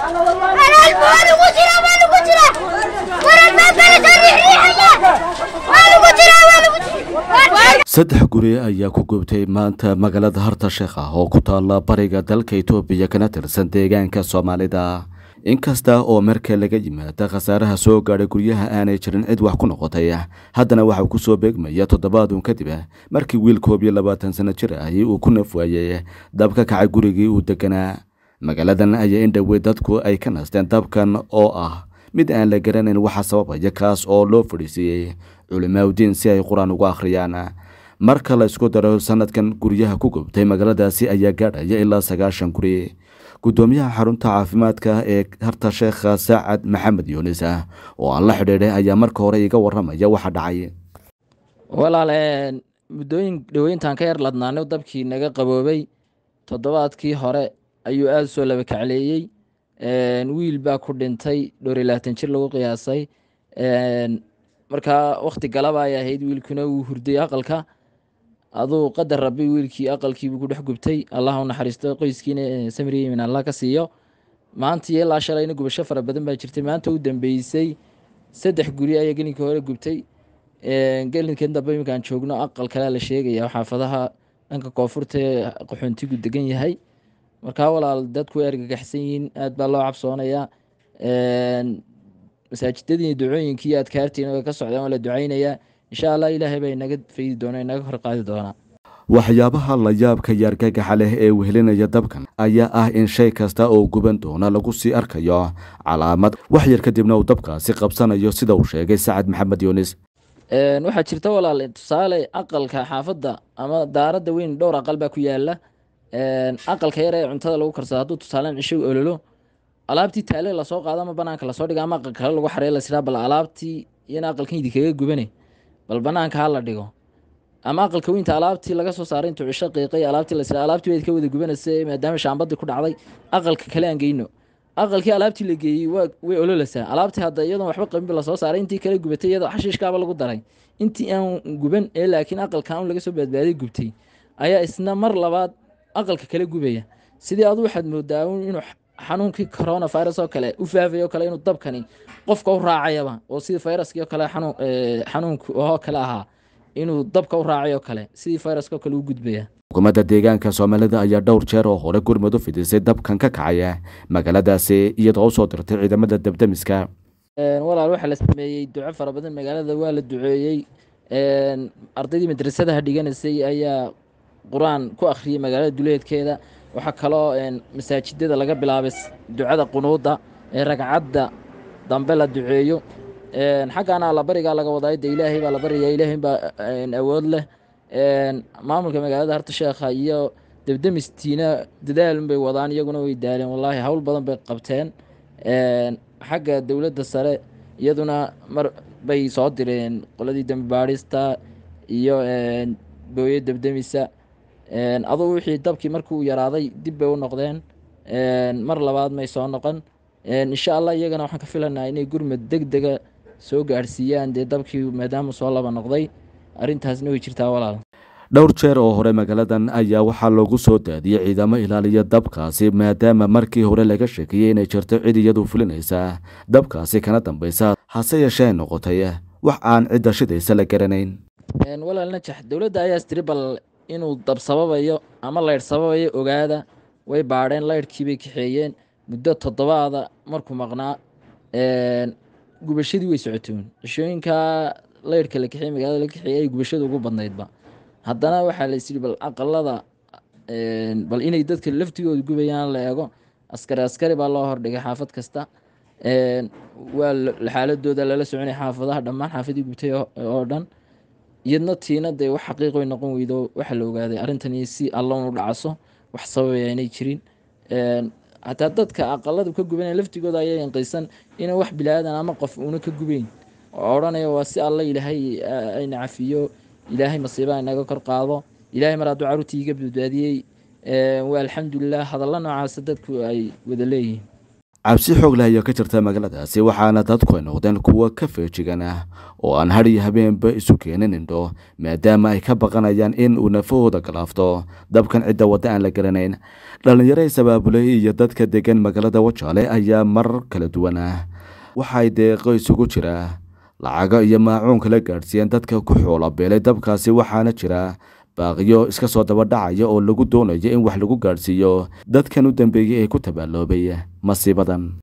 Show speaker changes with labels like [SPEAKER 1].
[SPEAKER 1] saddex guri ayaa ku gubtay maanta magaalada harta sheekh ah oo ku taala bariga dalka itoobiya kana tirsan deegaanka soomaalida inkasta oo marka laga yimaada khasaaraha soo gaadhay guryaha aanay jirin cid wax ku noqotay haddana waxaa ku soo beegmaya toddobaadun kadib markii wiil koob iyo labaatan sano jir ahi uu ku naf waayey dab ka kacay gurigii uu deganaa magaaladan ayaa in dhowey dadku ay ka nasteen dabkan oo ah mid aan la garanayn waxa sababaya kaas oo loo fadhiisiiyey culimaaudiin si ay qur-aan ugu akhriyaan marka la isku daro sanadkan guryaha ku gubtay magaaladaasi ayaa gaadhaya ilaa sagaashan guri guddoomiyaha xarunta caafimaadka ee harta sheekha saacad maxamed yuunis ah oo aan la xidhiidhay ayaa marka hore iga waramaya waxa dhacay
[SPEAKER 2] walaal muddooyin dhaweyntaan ka yar ladnaano dabkii naga qaboobay toddobaadkii hore ayuu aada soo laba kacleeyey wiil baa ku dhintay dhowr iyo labaatan jir lagu qiyaasay markaa wakti galaba ay ahayd wiilkuna wuu hurday aqalka aduu qadar rabay wiilkii aqalkiibuu ku dhex gubtay allah u naxariisto qoyskiina samriya min allah ka siiyo maanta iyo ilaa shalayna gubasho fara badan baa jirtay maanta u dambeysay saddex guri ayaa gelinka hore gubtay gelinkan dambe iminkaan joogno aqal kale la sheegaya xaafadaha dhanka koonfurta ee qaxoontigu degan yahay markaa walaal dadku way argagaxsan yihiin aad baa loo cabsoonayaa masaajidadii ducooyinkii iyo adkaartiina way ka socdaan waa la ducaynayaa insha allah ilaahay baa inaga faydi doona inaga hor qaadi doonaa
[SPEAKER 1] waxyaabaha la yaabka yaargagaxa leh ee wehelinaya dabkan ayaa ah in shay kasta oo guban doona lagu sii arkayo calaamad wax yar kadibna uu dabkaasi qabsanayo sida uu sheegay sacad maxamed yuunis
[SPEAKER 2] waxaa jirta walaal tusaale aqalka xaafadda ama daaradda weyn dhowr aqal baa ku yaala aqalka yar ee cuntada lagu karsado hadduu tusaaleen cisho ololo alaabtii taale lasoo qaado ama banaanka lasoo dhigo ama aqal kale lagu xarey lasiraa bal alaabtii iyana aqalkan idinkaga gubane bal banaanka ha la dhigo ama aqalka weynta alaabtii laga soo saaray intuu cisho qiiqay alaabtii lasiraa alaabtii wayd ka wada gubanaysa maadaama shaambadii ku dhacday aqalka kale aan geyno aqalkii alaabtii la geeyey way ololasaa alaabtii hadda iyadoon waxba qabinba lasoo saaray intii kale gubatay iyadoo xashiishkaaba lagu daray intii aan guban ee laakiin aqalkan un laga soo badbaaday gubtay ayaa isna mar labaad aqalka kale gubaya sidii adu waxaad moodaa inuu xanuunkii coronavirus oo kale u faafay oo kale inuu dabkani qofka u raacayaba oo sidii viruskii oo kale xanuunka oo kale ahaa inuu dabka u raacay oo kale sidii viruska oo kale u gudbaya
[SPEAKER 1] xukuumadda deegaanka soomaalida ayaa dhowr jeer oo hore gurmud u fidisay dabkan ka kacaya magaaladaasi iyadoo usoo dirtay ciidamada dabdemiska
[SPEAKER 2] walaal waxaa la sameeyey duco fara badan magaalada waa la duceeyey ardaydii madrasadaha dhiganaysay ayaa qur-aan ku akhriyey magaalada duleedkeeda waxaa kaloo masaajidada laga bilaabay ducada qunuudda ee ragcadda dambe la duceeyo xaggaana allabarigaa laga wadaa de ilaahay baa la baryaa ilaahay baa awood leh maamulka magaalada harta sheekha iyo debdemistiina dadaalun bay wadaan iyaguna way daaleen wallaahi hawl badan bay qabteen xagga dowladda sare iyaduna mar bay soo direen qoladii dembi baadhista iyo booye debdemisa adugu wixii dabkii markuu yaraaday dib bay u noqdeen mar labaad may soo noqon insha allah iyagana waxaan ka filanaa inay gurmad deg dega soo gaadhsiiyaan dee dabkii maadaama soo laba noqday arrintaasna way jirtaa walaal
[SPEAKER 1] dhowr jeer oo hore magaaladan ayaa waxaa loogu soo daadiyey ciidamo ilaaliya dabkaasi maadaama markii hore laga sheekiyey inay jirto cid iyadu fulinaysa dabkaasi kana dambaysa hase yeeshee ay noqotay wax aan cidda shidaysa la garanayn
[SPEAKER 2] walaal najax dowladda ayaa istiri bal inuu dab sababayo ama laydh sababayo ogaada way baadheen laydhkii bay kaxeeyeen muddo toddobaada markuu maqnaa gubashadii way socotoon cishooyinkaa laydhka la kaxeey magaalada la kaxeeyey ay gubashada ugu badnaydba haddana waxaa la isyidhi bal aqalada bal inay dadka laftigooda gubayaan la eego askari askari baa loo hordhigay xaafad kasta waa xaaladooda lala soconay xaafadaha dhammaan xaafadii gubtay oo dhan iyadna tiina dee wax xaqiiq way noqon weydo waxaa la ogaaday arrintani si alloon u dhacaso wax sababaya inay jirin hataa dadka aqalada ka gubanaya laftigooda ayaa inqaysan inay wax bilaadan ama qof uuna ka gubeyn oo odhanaya waa si alla ilaahay ayna cafiyo ilaahay masiibaha inaga kor qaado ilaahay mar hadduu carruurtii iga badbaadiyey waa alxamdulilah hadalla noocaasa dadku ay wada leeyihiin
[SPEAKER 1] cabsi xoog leh ayaa ka jirta magaaladaasi waxaana dadku ay noqdeen kuwo ka feejigan ah oo aan had iyo habeenba isu keenin indho maadaama ay ka baqanayaan in uu nafahooda galaafto dabkan cidda wadda aan la garanayn dhallinyaro isabaabulay iyo dadka degan magaalada wajaale ayaa marar kala duwan ah waxay deeqo isugu jira lacago iyo maacuun kala gaadhsiiyeen dadka ku xoolabeelay dabkaasi waxaana jira baaqiyo iska soo daba dhacaya oo lagu doonayo in wax lagu gaadhsiiyo dadkan u dambeeyey ee ku tabaaloobay masiibadan